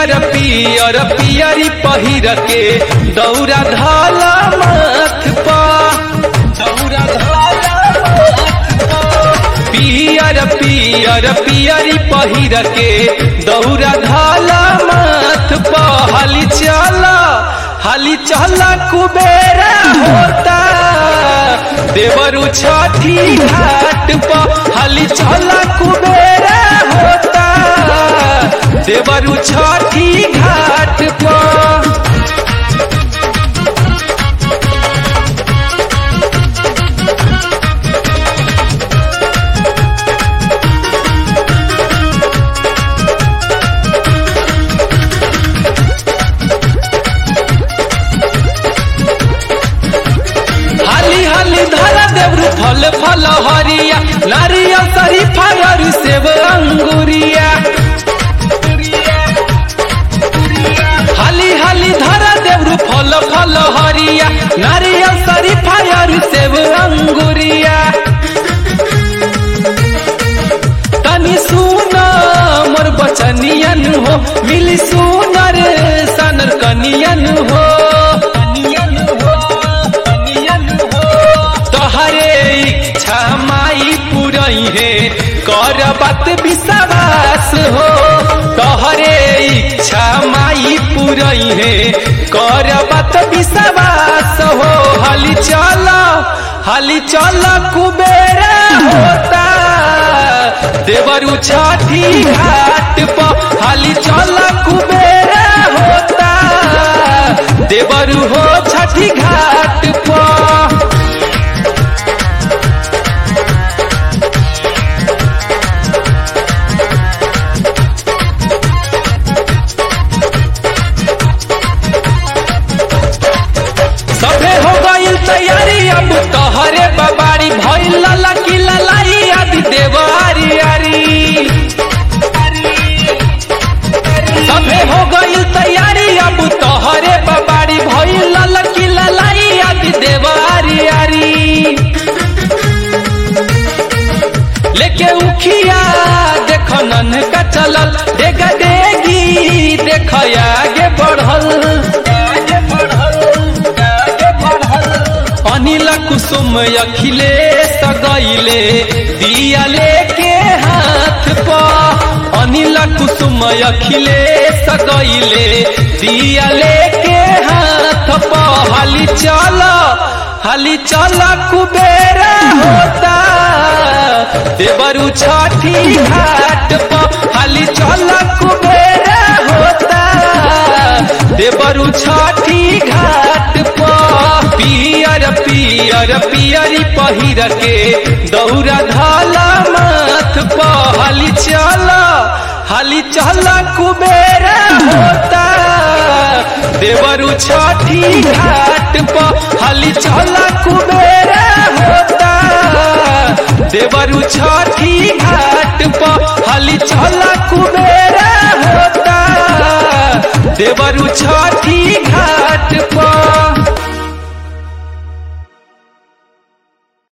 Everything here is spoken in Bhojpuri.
पियर पियर पियरी पहिर के दौरा धाला माथ पा दौरा धाला माथ पा। पियर पियर पियरी पहिर के दौरा धाला माथ पा हाली चला हाली चला कुबेरा होता देवरु छठी घाट पर हाली चला कुबेरा होता देवरु छठी घाट पर हाली हाली धरा देवरु फल फल हरिया नारियल सरी फरर सेब अंगुरिया हाली हाली धरा देवरु फल फल हरिया नारियल सरी फरर सेब अंगुरिया तनी सुन मोर बचनियन हो मिली सुनर सनर कनियन हो तोहरे इच्छा माई पुरई है कर बात विश्वास हो तोहरे इच्छा माई पुरई है कर बात विश्वास हो हाली चल हाली चल कुबेरा होता देवरु छठी घाट पर हाली चल कुबेरा होता देवरु हो छठी घाट पर सभे हो गईल तैयारी अब तोहरे बबारी भइल लला की ललाई आदि देवारी आरी सभे हो गईल तैयारी अब तोहरे बबारी भइल लला की ललाई आदि देवारी आरी लेके उखिया देख नन का चलल डेगा डेगी देख आगे बढ़ल अनिल कुसुम अखिलेश गईले दिया लेके हाथ पा अनिल कुसुम अखिलेश गईले दिया लेके हाथ पा हाली चल हाली चल कुबेरा होता देवरु छठी घाट पर हाली चल कुबेरा होता देवरु छठी घाट पर पियर पियर पियरी पहिर के दौरा धाला माथ पर हाली चल हाली चल कुबेरा होता देवरु छठी घाट पर हाली चल कुबेरा होता देवरु छठी घाट पर हाली चल कुबेरा होता देवरु छठी घाट पर